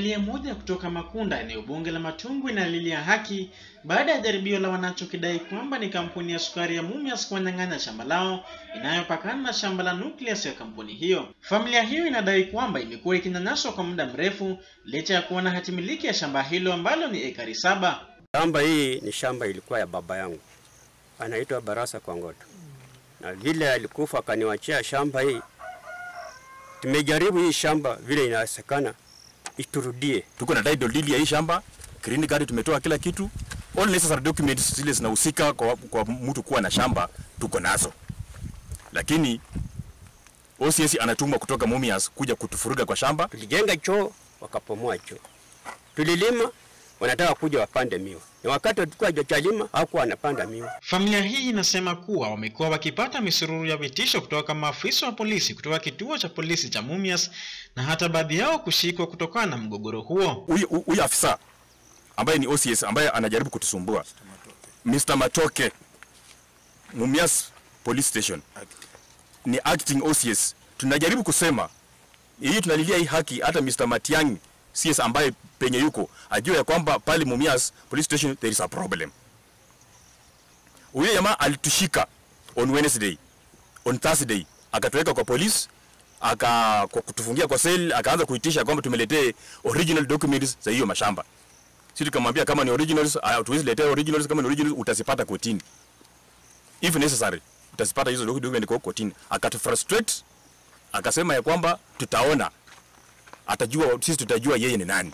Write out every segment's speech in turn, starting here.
Familia moja kutoka Makunda, eneo bunge la Matungwi, inalilia haki baada ya jaribio la wanachokidai kwamba ni kampuni ya sukari ya Mumias kuwanyang'anya shamba lao inayopakana na shamba la nucleus ya kampuni hiyo. Familia hiyo inadai kwamba imekuwa ikinyanyaswa kwa muda mrefu licha ya kuwa na hati miliki ya shamba hilo ambalo ni ekari saba. Shamba hii ni shamba ilikuwa ya baba yangu, anaitwa Barasa Kwangoto, na vile alikufa akaniwachia shamba hii. Tumejaribu hii shamba vile inawezekana iturudie. tuko na title deed ya hii shamba, green card tumetoa kila kitu, all necessary documents zile zinahusika kwa, kwa mtu kuwa na shamba tuko nazo, lakini OCS anatumwa kutoka Mumias kuja kutufuruga kwa shamba. Tulijenga choo wakapomoa choo, tulilima wanataka kuja wapande miwa, na wakati tulikuwa hatujalima hakuwa wanapanda miwa. Familia hii inasema kuwa wamekuwa wakipata misururu ya vitisho kutoka maafisa wa polisi kutoka kituo cha polisi cha Mumias na hata baadhi yao kushikwa kutokana na mgogoro huo. Huyu huyu afisa ambaye ni OCS ambaye anajaribu kutusumbua Mr. Matoke Mumias Police Station ni acting OCS. Tunajaribu kusema hii, tunalilia hii haki. Hata Mr. Matiang'i CS ambaye penye yuko ajue ya kwamba pale Mumias Police Station there is a problem. Huyo jamaa alitushika on Wednesday, on Thursday akatuweka kwa police aka kwa kutufungia kwa cell, akaanza kuitisha kwamba tumeletee original documents za hiyo mashamba. Sisi tukamwambia kama ni originals, hatuwezi letea originals. Kama ni originals utazipata kotini, if necessary utazipata hizo document kwa kotini. Akatufrustrate, akasema ya kwamba tutaona, atajua sisi tutajua yeye ni nani.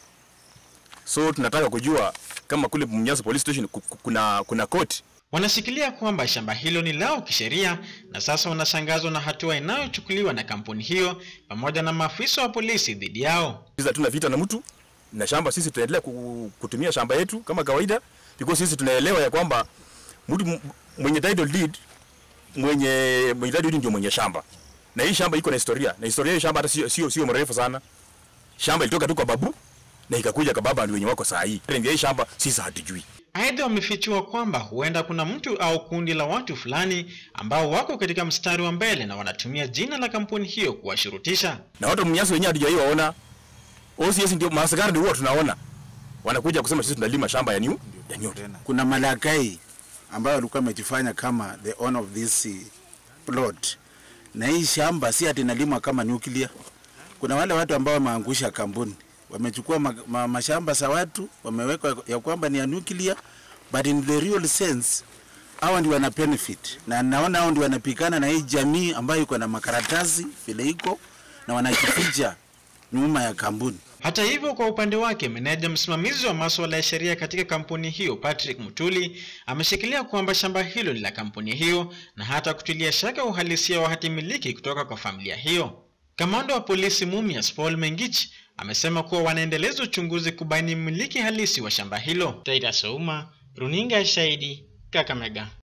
So tunataka kujua kama kule Mumias Police Station ku- ku- kuna kuna court Wanashikilia kwamba shamba hilo ni lao kisheria na sasa wanashangazwa na hatua inayochukuliwa na kampuni hiyo pamoja na maafisa wa polisi dhidi yao. sisi hatuna vita na mtu na shamba, sisi tunaendelea ku- kutumia shamba yetu kama kawaida, because sisi tunaelewa ya kwamba mtu m- mwenye title deed mwenye mwenye title deed ndio mwenye shamba, na hii shamba iko na historia, na historia ya hii shamba hata sio sio sio mrefu sana. Shamba ilitoka tu kwa babu na ikakuja kwa baba, ndio wenye wako saa hii. Ndio hii shamba sisi hatujui. Aidha, wamefichua kwamba huenda kuna mtu au kundi la watu fulani ambao wako katika mstari wa mbele na wanatumia jina la kampuni hiyo kuwashurutisha. na watu mnyasi wenyewe hatujaiwaona. OCS ndio maaskari ndio huwa tunaona wanakuja kusema sisi tunalima shamba ya new ya new. kuna malakai ambayo walikuwa wamejifanya kama the owner of this eh, plot, na hii shamba si ati inalimwa kama nuclear. Kuna wale watu ambao wameangusha kampuni, wamechukua ma, ma, mashamba za watu wameweka ya kwamba ni ya nuclear, but in the real sense hawa ndio wana benefit, na naona hao ndio wanapikana na hii jamii ambayo iko na makaratasi vile iko na wanajificha nyuma ya kampuni. Hata hivyo, kwa upande wake, meneja msimamizi wa masuala ya sheria katika kampuni hiyo Patrick Mutuli ameshikilia kwamba shamba hilo ni la kampuni hiyo na hata kutilia shaka uhalisia wa hati miliki kutoka kwa familia hiyo. Kamanda wa polisi Mumias Paul Mengich amesema kuwa wanaendeleza uchunguzi kubaini mmiliki halisi wa shamba hilo. Taita Souma, runinga ya Shahidi, Kakamega.